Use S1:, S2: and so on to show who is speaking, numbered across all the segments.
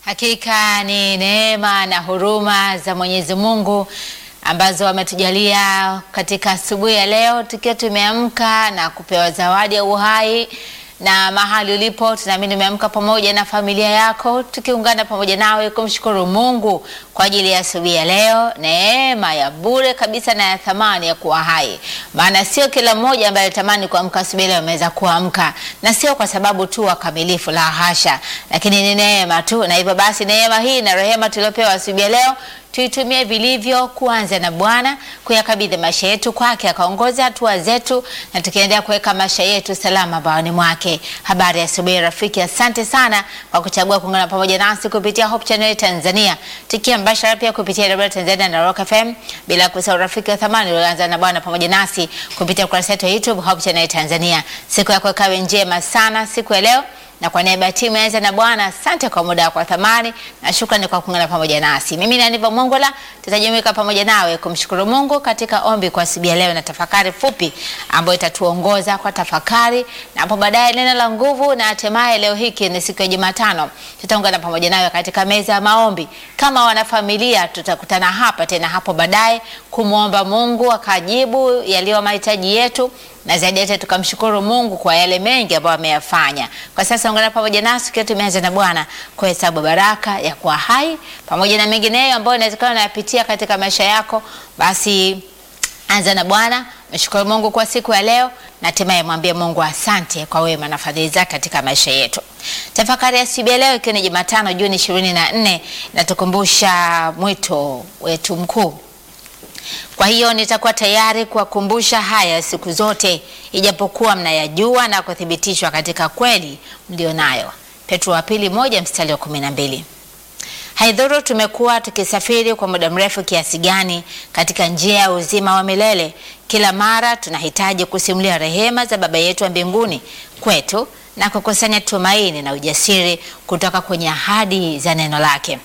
S1: Hakika ni neema na huruma za Mwenyezi Mungu ambazo ametujalia katika asubuhi ya leo, tukiwa tumeamka na kupewa zawadi ya uhai na mahali ulipo, tunaamini umeamka pamoja na familia yako, tukiungana pamoja nawe kumshukuru Mungu kwa ajili ya asubuhi ya leo, neema ya bure kabisa na ya thamani ya kuwa hai. Maana sio kila mmoja ambaye alitamani kuamka asubuhi leo ameweza kuamka, na sio kwa sababu tu wakamilifu, la hasha, lakini ni neema tu. Na hivyo basi, neema hii na rehema tuliopewa asubuhi ya leo tuitumie vilivyo, kuanza na Bwana, kuyakabidhi maisha yetu kwake, akaongoza hatua zetu, na tukiendelea kuweka maisha yetu salama baoni mwake. Habari ya asubuhi rafiki, asante sana kwa kuchagua kuungana pamoja nasi kupitia Hope Channel Tanzania, tukiwa mbashara pia kupitia Radio Tanzania na Rock FM, bila kusahau rafiki wa thamani ulioanza na Bwana pamoja nasi kupitia ukurasa wetu wa YouTube Hope Channel Tanzania. Siku yako ikawe njema sana siku ya leo na kwa niaba ya timu yaanza na Bwana, asante kwa muda wako wa thamani na shukrani kwa kuungana pamoja nasi. Mimi ni Niva Mongola, tutajumuika pamoja nawe kumshukuru Mungu katika ombi kwa asubuhi ya leo na tafakari fupi ambayo itatuongoza kwa tafakari na hapo baadaye neno la nguvu, na hatimaye leo hiki ni siku ya Jumatano, tutaungana pamoja nawe katika meza ya maombi kama wanafamilia. Tutakutana hapa tena hapo baadaye kumwomba Mungu akajibu yaliyo mahitaji yetu na zaidi yote tukamshukuru Mungu kwa yale mengi ambayo ameyafanya. Kwa sasa ungana pamoja nasi tukiwa tumeanza na Bwana kuhesabu baraka ya kuwa hai pamoja na mengineyo ambayo inawezekana unayapitia katika maisha yako, basi anza na Bwana, mshukuru Mungu kwa siku ya leo na hatimaye mwambie Mungu asante kwa wema na fadhili zake katika maisha yetu. Tafakari ya siku ya leo ikiwa ni Jumatano Juni ishirini na nne inatukumbusha mwito wetu mkuu kwa hiyo nitakuwa tayari kuwakumbusha haya siku zote, ijapokuwa mnayajua na kuthibitishwa katika kweli mlionayo. Petro wa pili moja mstari wa kumi na mbili. Haidhuru tumekuwa tukisafiri kwa muda mrefu kiasi gani katika njia ya uzima wa milele, kila mara tunahitaji kusimulia rehema za Baba yetu wa mbinguni kwetu na kukusanya tumaini na ujasiri kutoka kwenye ahadi za neno lake.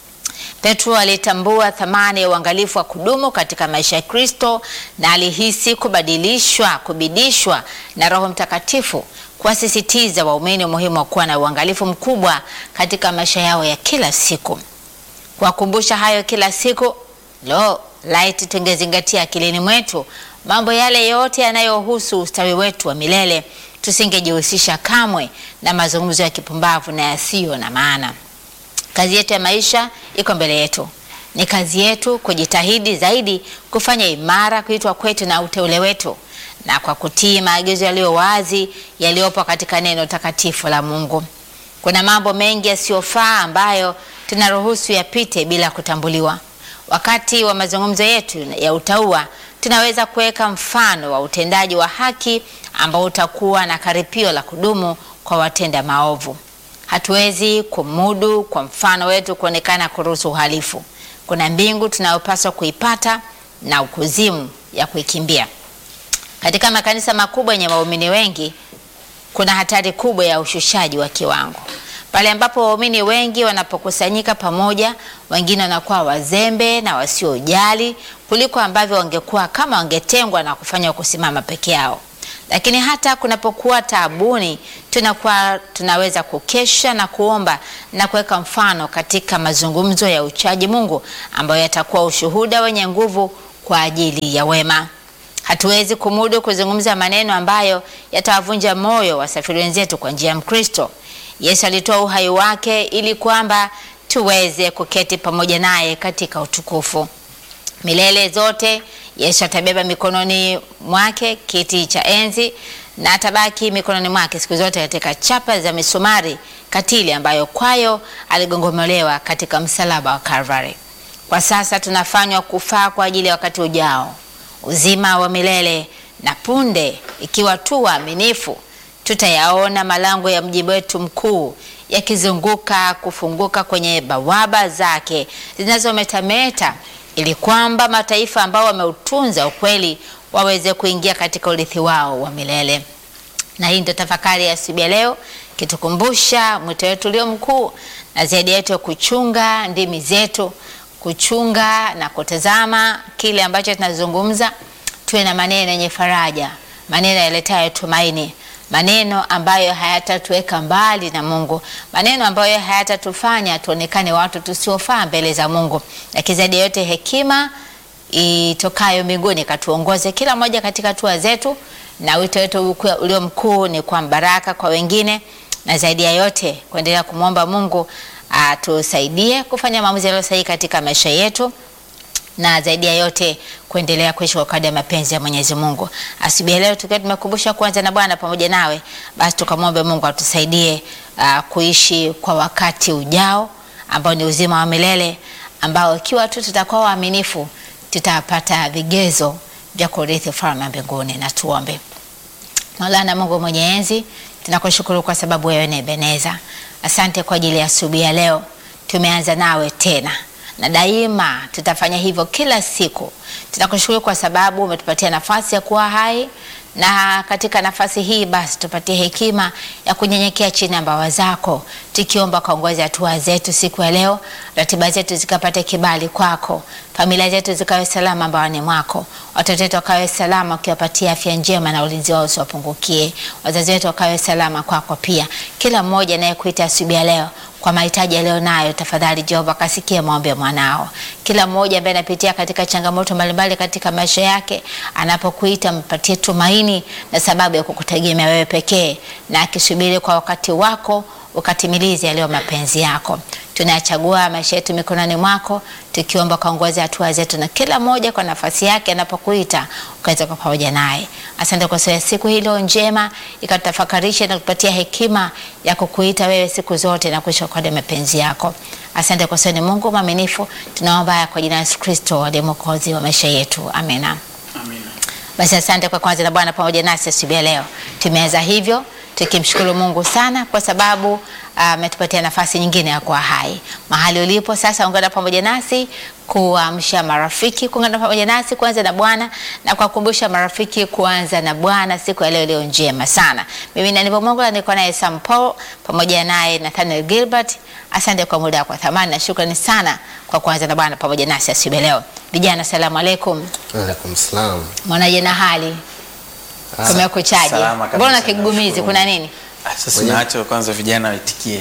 S1: Petro alitambua thamani ya uangalifu wa kudumu katika maisha ya Kristo na alihisi kubadilishwa, kubidishwa na Roho Mtakatifu kuwasisitiza waumini umuhimu wa kuwa na uangalifu mkubwa katika maisha yao ya kila siku. Kuwakumbusha hayo kila siku, lo, laiti tungezingatia akilini mwetu mambo yale yote yanayohusu ustawi wetu wa milele, tusingejihusisha kamwe na mazungumzo ya kipumbavu na yasiyo na maana. Kazi yetu ya maisha iko mbele yetu. Ni kazi yetu kujitahidi zaidi kufanya imara kuitwa kwetu na uteule wetu, na kwa kutii maagizo yaliyo wazi yaliyopo katika neno takatifu la Mungu. Kuna mambo mengi yasiyofaa ambayo tunaruhusu yapite bila kutambuliwa. Wakati wa mazungumzo yetu ya utauwa, tunaweza kuweka mfano wa utendaji wa haki ambao utakuwa na karipio la kudumu kwa watenda maovu. Hatuwezi kumudu kwa mfano wetu kuonekana kuruhusu uhalifu. Kuna mbingu tunayopaswa kuipata na ukuzimu ya kuikimbia. Katika makanisa makubwa yenye waumini wengi, kuna hatari kubwa ya ushushaji wa kiwango. Pale ambapo waumini wengi wanapokusanyika pamoja, wengine wanakuwa wazembe na wasiojali kuliko ambavyo wangekuwa kama wangetengwa na kufanywa kusimama peke yao. Lakini hata kunapokuwa taabuni, tunakuwa tunaweza kukesha na kuomba na kuweka mfano katika mazungumzo ya uchaji Mungu ambayo yatakuwa ushuhuda wenye nguvu kwa ajili ya wema. Hatuwezi kumudu kuzungumza maneno ambayo yatawavunja moyo wasafiri wenzetu kwa njia ya Mkristo. Yesu alitoa uhai wake ili kwamba tuweze kuketi pamoja naye katika utukufu milele zote. Yesu atabeba mikononi mwake kiti cha enzi na atabaki mikononi mwake siku zote katika chapa za misumari katili ambayo kwayo aligongomolewa katika msalaba wa Kalvari. Kwa sasa tunafanywa kufaa kwa ajili ya wakati ujao, uzima wa milele, na punde ikiwa tu waaminifu, tutayaona malango ya mji wetu mkuu yakizunguka kufunguka kwenye bawaba zake zinazometameta ili kwamba mataifa ambao wameutunza ukweli waweze kuingia katika urithi wao wa milele. Na hii ndio tafakari ya asubuhi ya leo, kitukumbusha mwito wetu ulio mkuu na zaidi yetu ya kuchunga ndimi zetu, kuchunga na kutazama kile ambacho tunazungumza, tuwe na maneno yenye faraja, maneno yaletayo tumaini, maneno ambayo hayatatuweka mbali na Mungu, maneno ambayo hayatatufanya tuonekane watu tusiofaa mbele za Mungu, lakini zaidi ya yote hekima itokayo mbinguni katuongoze kila mmoja katika hatua zetu, na wito wetu ulio mkuu ni kwa baraka kwa wengine, na zaidi ya yote kuendelea kumwomba Mungu atusaidie kufanya maamuzi yaliyo sahihi katika maisha yetu na zaidi ya yote kuendelea kuishi kwa kadri ya mapenzi ya Mwenyezi Mungu. Asubuhi ya leo tukiwa tumekumbusha kuanza na Bwana pamoja nawe, basi tukamwombe Mungu atusaidie uh, kuishi kwa wakati ujao ambao ni uzima wa milele ambao ikiwa tu tutakuwa waaminifu tutapata vigezo vya kurithi ufalme wa mbinguni. Na tuombe. Maulana Mungu mwenye enzi, tunakushukuru kwa sababu wewe ni Ebeneza. Asante kwa ajili ya asubuhi ya leo, tumeanza nawe tena na daima tutafanya hivyo kila siku. Tunakushukuru kwa sababu umetupatia nafasi ya kuwa hai, na katika nafasi hii basi tupatie hekima ya kunyenyekea chini ya mbawa zako, tukiomba kaongozi hatua zetu siku ya leo, ratiba zetu zikapate kibali kwako, familia zetu zikawe salama mbaoni mwako, watoto wetu wakawe salama, ukiwapatia afya njema na ulinzi wao usiwapungukie, wazazi wetu wakawe salama kwako pia. Kila mmoja anayekuita asubuhi ya leo kwa mahitaji yaliyo nayo, tafadhali Jehova kasikia maombi ya mwanao. Kila mmoja ambaye anapitia katika changamoto mbalimbali katika maisha yake, anapokuita mpatie tumaini na sababu ya kukutegemea wewe pekee, na akisubiri kwa wakati wako ukatimilize yaliyo mapenzi yako. Tunayachagua maisha yetu mikononi mwako, tukiomba kaongozi hatua zetu, na kila mmoja kwa nafasi yake anapokuita ukaweza kwa pamoja naye. Asante kwa sababu siku hilo njema ikatutafakarisha na kupatia hekima ya kukuita wewe siku zote na kuishi kwa mapenzi yako. Asante kwa sababu ni Mungu mwaminifu. Tunaomba haya kwa jina la Yesu Kristo aliye mwokozi wa maisha yetu, amina.
S2: Amina.
S1: Basi asante kwa kwanza na Bwana pamoja nasi asubuhi ya leo. Tumeanza hivyo tukimshukuru Mungu sana kwa sababu ametupatia uh, nafasi nyingine ya kuwa hai. Mahali ulipo sasa, ungana pamoja nasi kuamsha marafiki kuungana pamoja nasi kuanza na Bwana na kuwakumbusha marafiki kuanza na Bwana siku ya leo iliyo njema sana. Mimi ni Anivo Mongola, niko naye Sam Paul pamoja naye Nathaniel Gilbert. Asante kwa muda wako thamani na shukrani sana kwa kuanza na Bwana pamoja nasi asubuhi leo. Vijana, asalamu alaykum.
S3: Waalaikum salam.
S1: Mwanaje na hali? Kumekuchaje?
S2: Salama kabisa,
S1: Mbona kigugumizi,
S2: nashukuru
S1: kuna
S2: Mungu.
S1: nini?
S2: Ah, Sasa
S3: Mwenye-
S2: naacho kwanza vijana waitikie.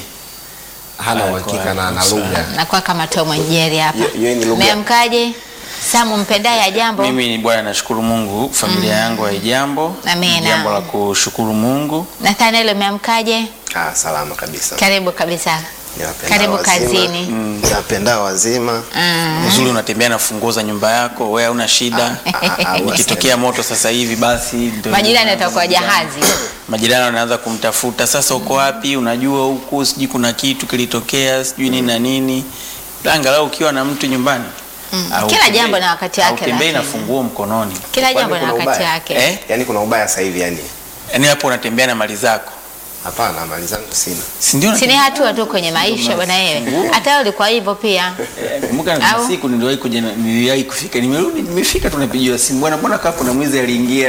S3: Hana
S2: Ah,
S3: uhakika na na
S2: kwa-
S3: lugha.
S1: Nakuwa kama Tom and Jerry hapa.
S3: Hiyo- hiyo ni lugha.
S1: Meamkaje? Samu mpendaye ya jambo.
S2: Mimi ni bwana, nashukuru Mungu, familia yangu haijambo.
S1: Amina.
S2: Ni Jambo la kushukuru Mungu.
S1: Nathaniel umeamkaje?
S3: Ah, salama kabisa.
S1: Karibu kabisa.
S3: Niwapendao
S1: Karibu
S3: wazima.
S1: kazini.
S3: Niwapendao wazima.
S1: Mm.
S2: Uzuri unatembea na funguo za nyumba yako, wewe hauna shida.
S3: Ah, ah, ah,
S2: Ikitokea moto sasa hivi basi ndio
S1: Majirani watakuwa jahazi.
S2: majirani wanaanza kumtafuta sasa, uko wapi? Unajua huku sijui kuna kitu kilitokea sijui nini na nini. Angalau ukiwa na mtu nyumbani
S1: Mm.
S2: au
S1: Kila
S2: tembei-
S1: jambo na wakati wake,
S2: au tembei na
S1: lakini.
S2: funguo mkononi,
S1: Kila
S3: Kwani
S1: jambo na
S3: kuna
S1: wakati
S3: ubaya?
S1: wake.
S2: eh?
S3: Yaani kuna ubaya sasa hivi yani.
S2: Yaani hapo unatembea na mali zako,
S3: Hapana, mali zangu sina.
S2: si ndio?
S1: Si ni hatua tu kwenye maisha bwana wewe. Hata wewe ulikuwa hivyo pia.
S2: Eh, Kumbuka na
S1: Au?
S2: siku niliwahi kuja na- niliwahi kufika nimerudi nimefika tunapigiwa simu bwana mbona kama kuna mwizi aliingia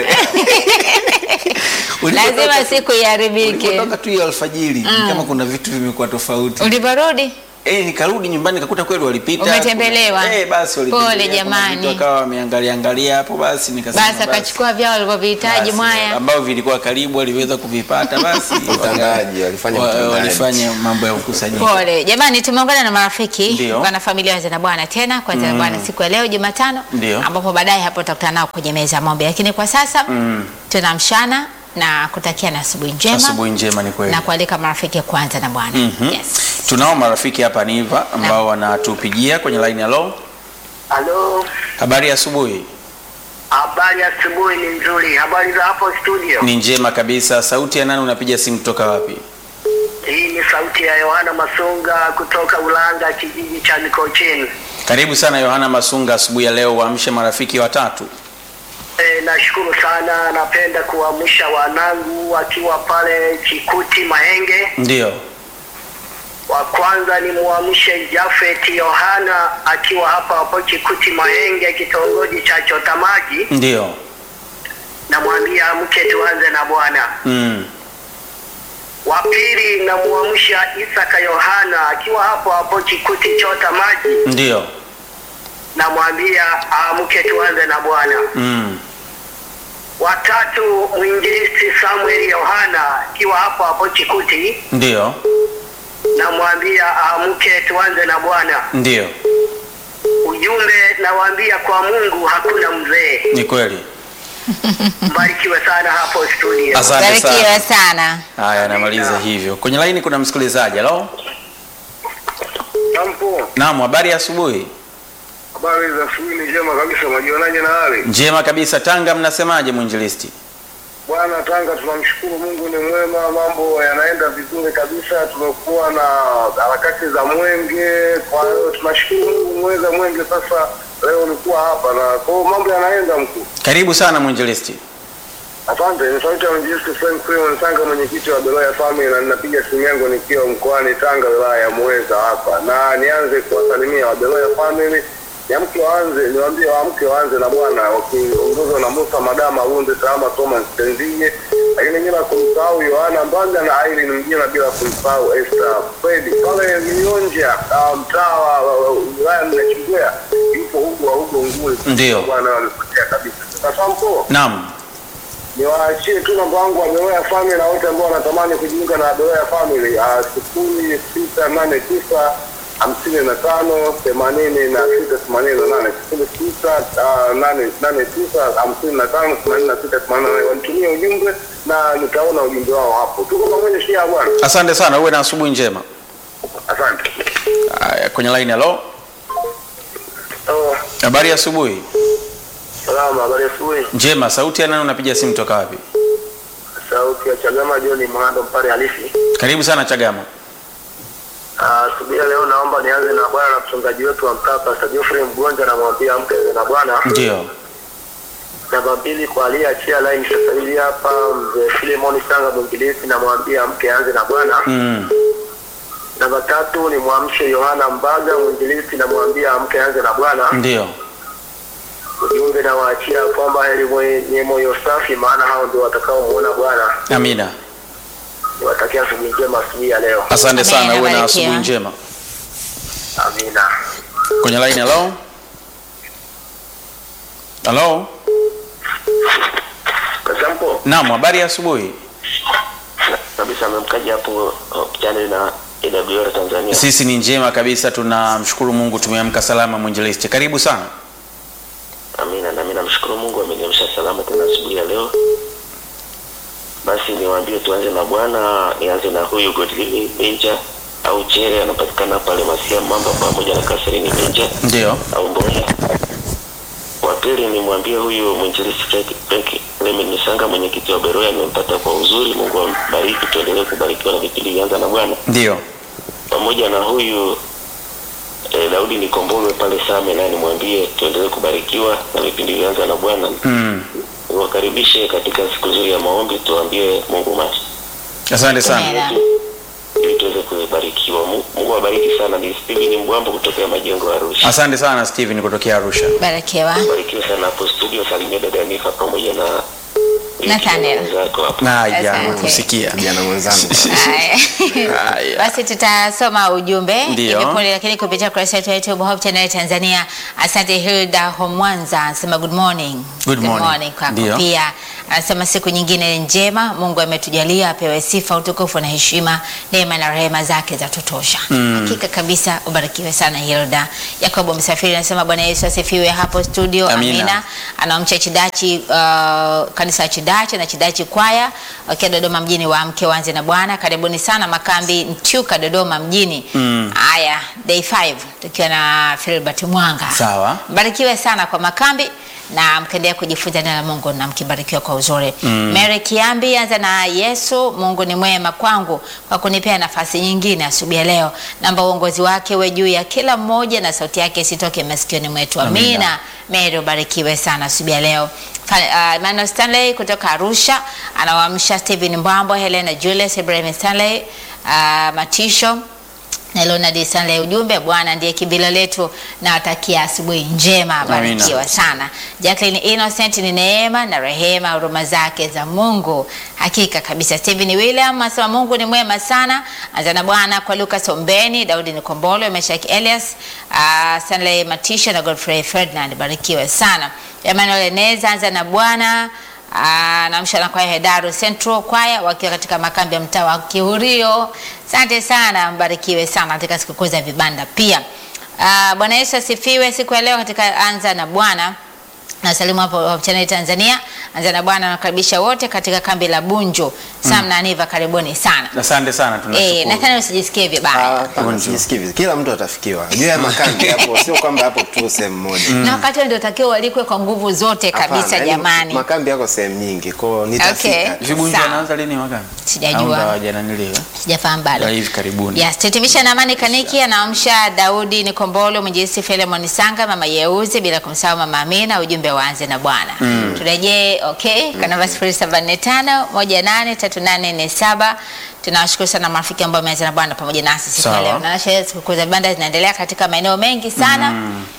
S2: Ulipotoka
S1: Lazima
S2: tu-
S1: siku iharibike.
S2: ulipotoka tu hiyo alfajiri ni kama kuna vitu vimekuwa tofauti
S1: Uliporudi?
S2: eh nikarudi nyumbani nikakuta kweli walipita
S1: Umetembelewa?
S2: Kuna- eh basi walipita
S1: Pole jamani.
S2: wakawa wameangalia angalia hapo basi nikasema
S1: Basi akachukua vyao walivyohitaji
S2: basi,
S1: mwaya.
S2: ambao vilikuwa karibu waliweza kuvipata basi
S3: Utandaji, walifanya
S2: wa-
S3: utandaji.
S2: walifanya mambo ya ukusanyaji
S1: Pole jamani, tumeungana na marafiki
S2: Ndio.
S1: wana familia wazee na bwana tena kwanza na bwana siku ya leo Jumatano,
S2: Ndio.
S1: ambapo baadaye hapo tutakutana nao kwenye meza ya maombi, lakini kwa sasa
S2: Mm.
S1: tunamshana na kutakia na asubuhi njema
S2: asubuhi njema ni kweli
S1: na kualika marafiki kwanza na bwana
S2: Mhm.
S1: yes.
S2: tunao marafiki hapa Niva ambao wanatupigia kwenye line ya low.
S4: Halo,
S2: Habari ya asubuhi.
S4: habari ya asubuhi ni nzuri. Habari za hapo studio?
S2: Ni njema kabisa. Sauti ya nani unapiga simu kutoka wapi?
S4: Hii ni sauti ya Yohana Masunga kutoka Ulanga, kijiji cha Mikocheni.
S2: Karibu sana Yohana Masunga, asubuhi ya leo waamshe marafiki watatu.
S4: E, nashukuru sana. Napenda kuamsha wanangu wakiwa pale Chikuti Mahenge.
S2: Ndio.
S4: Wa kwanza ni muamshe Jafet Yohana akiwa hapa hapo Chikuti Mahenge, kitongoji cha Chotamaji.
S2: Ndio.
S4: Namwambia amke tuanze na Bwana.
S2: Mm.
S4: Wa pili namuamsha Isaka Yohana akiwa hapo hapo Chikuti chota maji,
S2: Ndio.
S4: namwambia aamke tuanze na Bwana.
S2: Mm.
S4: watatu mwinjilisti Samuel Yohana akiwa hapo hapo Chikuti,
S2: Ndio,
S4: namwambia aamke tuanze na Bwana.
S2: ndio,
S4: Ujumbe nawaambia kwa Mungu hakuna mzee.
S2: ni kweli.
S4: Mbarikiwe sana hapo studio.
S2: Asante
S1: Barikiwe
S2: sana.
S1: sana.
S2: Haya, namaliza hivyo. Kwenye laini kuna msikilizaji. Halo,
S5: Kampo,
S2: naam, habari ya asubuhi.
S5: habari za asubuhi ni njema kabisa. Majionaje na hali
S2: Njema kabisa. Tanga, mnasemaje mwinjilisti?
S5: bwana? Tanga tunamshukuru Mungu, ni mwema, mambo yanaenda vizuri kabisa. Tumekuwa na harakati za mwenge, kwa hiyo tunashukuru Mungu mweza mwenge. Sasa leo nilikuwa hapa na kwa hiyo mambo yanaenda mkuu.
S2: Karibu sana mwinjilisti.
S5: Asante, ni sauti ya mjilisti Frank Freeman Tanga, mwenyekiti wa Beloya Family, na ninapiga simu yangu nikiwa mkoani Tanga, wilaya ya Muheza hapa, na nianze kuwasalimia wa Beloya Family. Niamke waanze, niwaambie waamke waanze na Bwana, wakiongozwa na Musa Madama Runde Salama Thomas Tenzinye, lakini bila kumsahau Yohana Mbanga na Irene Mjina, bila kumsahau Esther Fredi pale Mionja, ah, mtaa wa wa- wa- wilaya Mnachingwea, yupo huko wa huko Nguli.
S2: Ndio.
S5: Bwana wamepotea kabisa. Sasa mpo
S2: Naam,
S5: niwaachie tu namba wangu wa Beloya Family na wote ambao wanatamani kujiunga na Beloya Family ah, sifuri sita nane tisa hamsini na tano themanini na sita themanini na nane sifuri sita ah, nane nane tisa hamsini na tano themanini na sita themanini na nane wanitumie ujumbe na nitaona ujumbe wao hapo. Tuko pamoja shia bwana,
S2: asante sana, uwe na asubuhi njema.
S5: asante.
S2: Haya, kwenye laini. Halo,
S5: Oh,
S2: habari ya asubuhi.
S5: salama, habari ya asubuhi.
S2: Njema. Sauti ya nani? Unapiga simu toka wapi?
S5: Sauti ya Chagama John Mhando Mpare halisi.
S2: Karibu sana Chagama.
S5: Asubuhi ya leo naomba nianze na bwana na mchungaji wetu wa mtaa Pastor Geoffrey Mgonja, namwambia amke na bwana.
S2: Ndio,
S5: Namba mbili kwa aliyeachia line sasa hivi hapa, mzee Filemon Sanga mwinjilisti, namwambia amke aanze na bwana.
S2: mm.
S5: Namba tatu ni mwamshe Yohana Mbaga mwinjilisti, namwambia amke aanze na bwana.
S2: ndio.
S5: Ujumbe nawaachia kwamba heri mwenye moyo safi, maana hao ndio watakaomuona Bwana.
S2: Amina,
S5: Niwatakia asubuhi njema asubuhi ya leo,
S2: asante
S1: Amina,
S2: sana, uwe na
S1: barikiwa.
S2: asubuhi njema.
S5: amina.
S2: Kwenye laini. Halo, halo.
S5: Kasampo
S2: Naam, habari ya asubuhi.
S5: kabisa, amemkaja hapo channel na AWR Tanzania.
S2: Sisi ni njema kabisa, tunamshukuru Mungu, tumeamka salama. Mwinjilisti, karibu sana.
S5: Amina, nami namshukuru Mungu ameniamsha salama tena asubuhi ya leo. Basi niwaambie tuanze na Bwana, nianze na huyu Godlive Benja au Chere, anapatikana pale Masia Mamba pamoja na Catherine Benja
S2: Ndio,
S5: au Mboya. Wa pili nimwambie huyu mwinjilisti Frank- Frank Clement Nisanga, mwenyekiti wa Beroya, nimempata kwa uzuri. Mungu ambariki, tuendelee kubarikiwa na vipindi vyanza na Bwana
S2: ndio.
S5: pamoja na huyu eh, Daudi Nikombolwe pale Same, naye nimwambie tuendelee kubarikiwa na vipindi vyanza na Bwana.
S2: Mm.
S5: Niwakaribishe katika siku nzuri ya maombi, tuambie Mungu macho
S2: Asante sana.
S1: Amina.
S5: ili tuweze kubarikiwa. Mungu Mungu awabariki sana. Ni Steven Mbwambo kutokea majengo ya Arusha.
S2: Asante sana Steven kutokea Arusha.
S1: Barikiwa.
S5: Barikiwa sana hapo studio, salimia dada Nifa pamoja na
S1: Nathaniel.
S5: wenzako hapo.
S2: Na ya
S1: Asante.
S2: kusikia.
S3: kijana mwenzangu
S1: Haya.
S2: Haya.
S1: Basi tutasoma ujumbe
S2: Ndio.
S1: hivi punde, lakini kupitia kurasa yetu ya YouTube Hope Channel Tanzania. Asante Hilda Homwanza anasema good morning.
S2: Good morning.
S1: kwako
S2: Ndio.
S1: pia. Anasema siku nyingine njema, Mungu ametujalia, apewe sifa, utukufu na heshima, neema na rehema zake za tutosha. Hakika kabisa, ubarikiwe sana Hilda. Yakobo Msafiri anasema Bwana Yesu asifiwe hapo studio.
S2: Amina.
S1: Amina. Anamcha Chidachi uh, kanisa la Chidachi na Chidachi kwaya wakiwa Dodoma mjini, wa mke wanze na Bwana. Karibuni sana makambi Ntyuka Dodoma mjini. Haya, day 5 tukiwa na Philbert Mwanga.
S2: Sawa.
S1: Mbarikiwe sana kwa makambi na mkaendelea kujifunza neno la Mungu na mkibarikiwa kwa uzuri. Mary Kiambi anza na Yesu, Mungu ni mwema kwangu kwa kunipea nafasi nyingine asubuhi ya leo. Naomba uongozi wake uwe juu ya kila mmoja na sauti yake isitoke masikioni mwetu.
S2: Amina.
S1: Amina. Mary ubarikiwe sana asubuhi ya leo. Fa- uh, Emmanuel Stanley kutoka Arusha anawaamsha Stephen Mbwambo, Helena Julius, Ibrahim Stanley, uh, Matisho na Leonard Stanley. Ujumbe, Bwana ndiye kibilo letu na watakia asubuhi njema, barikiwa sana. Jacqueline Innocent, ni neema na rehema, huruma zake za Mungu hakika kabisa. Stephen William asema Mungu ni mwema sana, anza na Bwana kwa Lucas Ombeni, Daudi Nikombolo, Meshak Elias, uh, Stanley Matisha na Godfrey Ferdinand, barikiwe sana. Emmanuel Eneza, anza na Bwana Ah, namsha na kwaya Hedaru Central kwaya wakiwa katika makambi ya mtaa wa Kihurio. Asante sana, mbarikiwe sana katika sikukuu za vibanda pia. Ah, Bwana Yesu asifiwe. Siku ya leo katika anza na Bwana Nasalimu hapo Hope Channel Tanzania. Anza na Bwana nakaribisha wote katika kambi la Bunjo. Sam na Aniva karibuni sana.
S2: Asante sana,
S1: Eh,
S2: tunashukuru.
S1: Nathaniel usijisikie vibaya.
S3: Hapana,
S2: Bonjour.
S3: sijisikii vizuri. Kila mtu atafikiwa. Juu ya makambi hapo sio kwamba hapo tu sehemu moja.
S1: Na wakati ndio takiwa walikwe kwa nguvu zote kabisa
S3: Hapana, yaani
S1: jamani.
S3: Makambi yako sehemu nyingi. Kwa hiyo
S1: Okay.
S3: nitafika.
S2: Vibunjo
S1: Sawa.
S2: anaanza lini mwaka?
S1: Sijajua.
S2: Au ndo hawajananiliwa?
S1: Sijafahamu bado.
S2: Ya hivi karibuni.
S1: Yes, tutimisha na Amani Kaniki anaamsha Daudi Nikombolo, Mwinjilisti Filemon Sanga, Mama Yeuzi bila kumsahau Mama Amina, ujumbe waanze na Bwana. Turejee okay, kwa namba 0745183847. Tunawashukuru sana marafiki ambao wameanza na Bwana pamoja nasi siku ya
S2: Sawa.
S1: leo. Na sherehe sikukuu za vibanda zinaendelea katika maeneo mengi sana.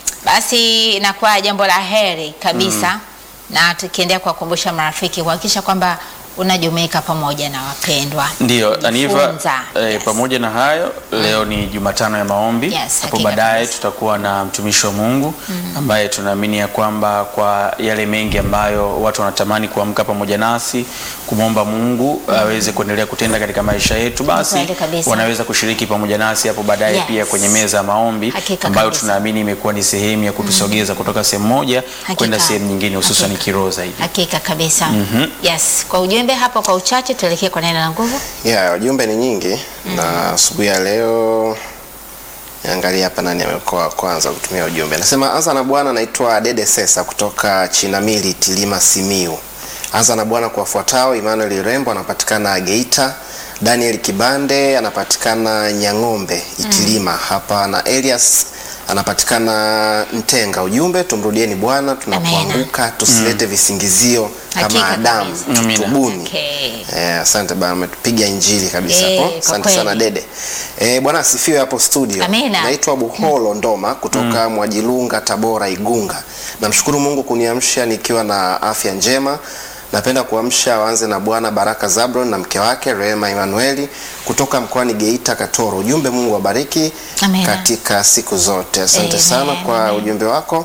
S1: Basi inakuwa jambo la heri kabisa na tukiendelea kuwakumbusha marafiki kuhakikisha kwamba unajumuika pamoja na wapendwa.
S2: Ndio, Aniva,
S1: Kujifunza.
S2: eh,
S1: Yes.
S2: pamoja na hayo leo ni Jumatano ya maombi.
S1: Yes,
S2: Hapo
S1: hakika
S2: baadaye
S1: kabisa.
S2: tutakuwa na mtumishi wa Mungu ambaye tunaamini ya kwamba kwa yale mengi ambayo watu wanatamani kuamka pamoja nasi kumwomba Mungu aweze kuendelea kutenda katika maisha yetu, basi
S1: Kweli kabisa.
S2: wanaweza kushiriki pamoja nasi hapo baadaye
S1: Yes.
S2: pia kwenye meza ya maombi
S1: Hakika
S2: ambayo
S1: kabisa.
S2: tunaamini imekuwa ni sehemu ya kutusogeza kutoka sehemu moja
S1: Hakika.
S2: kwenda sehemu nyingine hususan
S1: Hakika.
S2: kiroho zaidi.
S1: Hakika kabisa. Yes, kwa ujumbe hapo kwa uchache tuelekee kwa neno la nguvu.
S3: Yeah, ujumbe ni nyingi na asubuhi ya leo niangalia hapa nani amekuwa wa kwanza kutumia ujumbe. Nasema anza na Bwana, naitwa Dede Sesa kutoka Chinamili Tilima Simiu. Anza na Bwana kuwafuatao: Emmanuel Rembo anapatikana Geita, Daniel Kibande anapatikana Nyang'ombe Itilima hapa na Elias anapatikana Ntenga. Ujumbe, tumrudieni Bwana tunapoanguka, tusilete visingizio
S1: Hakika
S3: kama Adamu,
S1: kabisa.
S2: Amina.
S3: tutubuni.
S1: Okay.
S3: Eh, asante bana, umetupiga injili kabisa
S1: Eh,
S3: hapo.
S1: kwa
S3: Asante
S1: kweli.
S3: sana Dede. Eh, bwana asifiwe hapo studio.
S1: Amina.
S3: Naitwa Buholo Ndoma kutoka Mwajilunga, Tabora, Igunga. Namshukuru Mungu kuniamsha nikiwa na afya njema. Napenda kuamsha waanze na Bwana Baraka Zabron na mke wake Rehema Emanueli kutoka mkoani Geita Katoro. Ujumbe, Mungu wabariki
S1: Amina.
S3: katika siku zote. Asante
S1: Amen,
S3: sana kwa
S1: amen.
S3: ujumbe wako.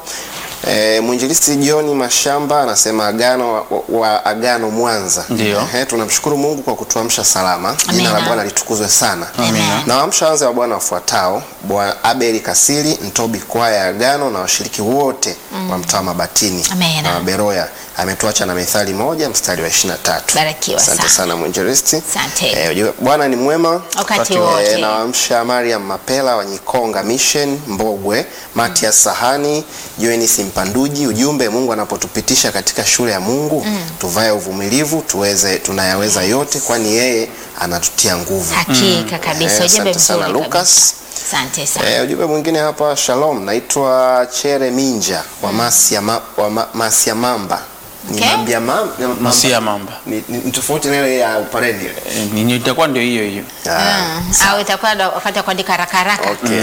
S3: E, mwinjilisti John Mashamba anasema agano wa, wa agano Mwanza.
S2: Ndio.
S3: Ehe, tunamshukuru Mungu kwa kutuamsha salama. Jina
S1: Amina.
S3: la Bwana litukuzwe sana.
S1: Amina.
S3: Na waamsha wanze wa Bwana wafuatao: Bwana Abeli Kasili, Ntobi kwaya ya agano na washiriki wote wa mtaa wa Mabatini
S1: Amina.
S3: na Beroya. Ametuacha na Mithali moja mstari wa 23.
S1: Barikiwa
S3: Asante
S1: sana.
S3: sana mwinjilisti.
S1: Asante.
S3: Eh, ujue, Bwana ni mwema
S1: Wakati
S3: Eh,
S1: wote.
S3: na waamsha Mariam Mapela wa Nyikonga Mission Mbogwe, Matias Sahani, Joenis Mpanduji. Ujumbe, Mungu anapotupitisha katika shule ya Mungu tuvae uvumilivu, tuweze tunayaweza yote, kwani yeye anatutia nguvu.
S1: Hakika kabisa.
S3: Eh,
S1: Ujumbe
S3: asante sana
S1: mzuri kabisa.
S3: Lucas.
S1: Asante sana.
S3: Eh, ujumbe mwingine hapa, Shalom, naitwa Chere Minja wa Masia, ma, wa ma, Masia Mamba ni
S1: Okay.
S3: mambia mam, mamba.
S2: Masia Mamba.
S3: Ni, ni, ni tofauti na ile ya Upareni ile.
S2: Eh, ni- itakuwa ndio hiyo hiyo.
S3: Ah,
S1: au itakuwa ndo wakati wa kuandika haraka haraka.
S3: Okay.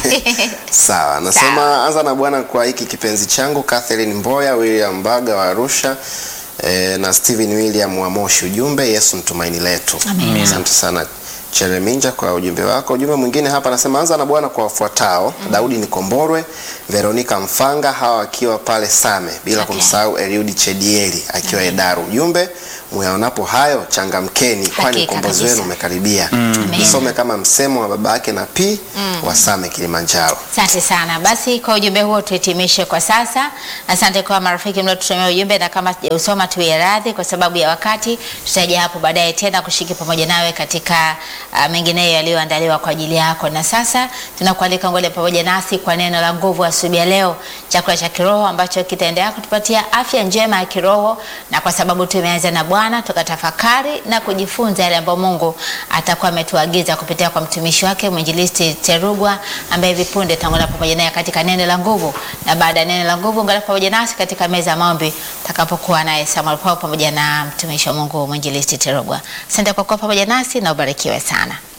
S3: Sawa, nasema anza na Bwana kwa hiki kipenzi changu Catherine Mboya, William Mbaga wa Arusha eh, na Steven William wa Moshi. Ujumbe Yesu mtumaini letu.
S1: Amina.
S3: Asante sana Chereminja kwa ujumbe wako. Ujumbe mwingine hapa anasema anza na Bwana kwa wafuatao: Daudi Nikomborwe, Veronica Mfanga, hawa akiwa pale Same, bila
S1: Okay.
S3: kumsahau Eliudi Chedieli akiwa Edaru. Ujumbe muyaonapo hayo changamkeni, kwani
S1: Hakika
S3: ukombozi
S1: kabisa.
S3: wenu umekaribia.
S1: Amen.
S3: Nisome kama msemo wa baba yake na P wa Same Kilimanjaro.
S1: Asante sana. Basi kwa ujumbe huo tuhitimishe kwa sasa. Asante kwa marafiki mliotutumia ujumbe, na kama sijausoma tuwe radhi kwa sababu ya wakati. Tutaja hapo baadaye tena kushiriki pamoja nawe katika uh, mengineyo yaliyoandaliwa kwa ajili yako. Na sasa tunakualika ngole pamoja nasi kwa neno la nguvu asubuhi ya leo, chakula cha kiroho ambacho kitaendelea kutupatia afya njema ya kiroho, na kwa sababu tumeanza na Bwana tukatafakari na kujifunza yale ambayo Mungu atakuwa ametuagiza kupitia kwa mtumishi wake mwinjilisti Terugwa ambaye hivi punde tutaungana pamoja naye katika neno la nguvu, na baada ya neno la nguvu ungana pamoja nasi katika meza ya maombi takapokuwa naye Samuel Paul pamoja na mtumishi wa Mungu mwinjilisti Terugwa. Asante kwa kuwa pamoja nasi na ubarikiwe sana.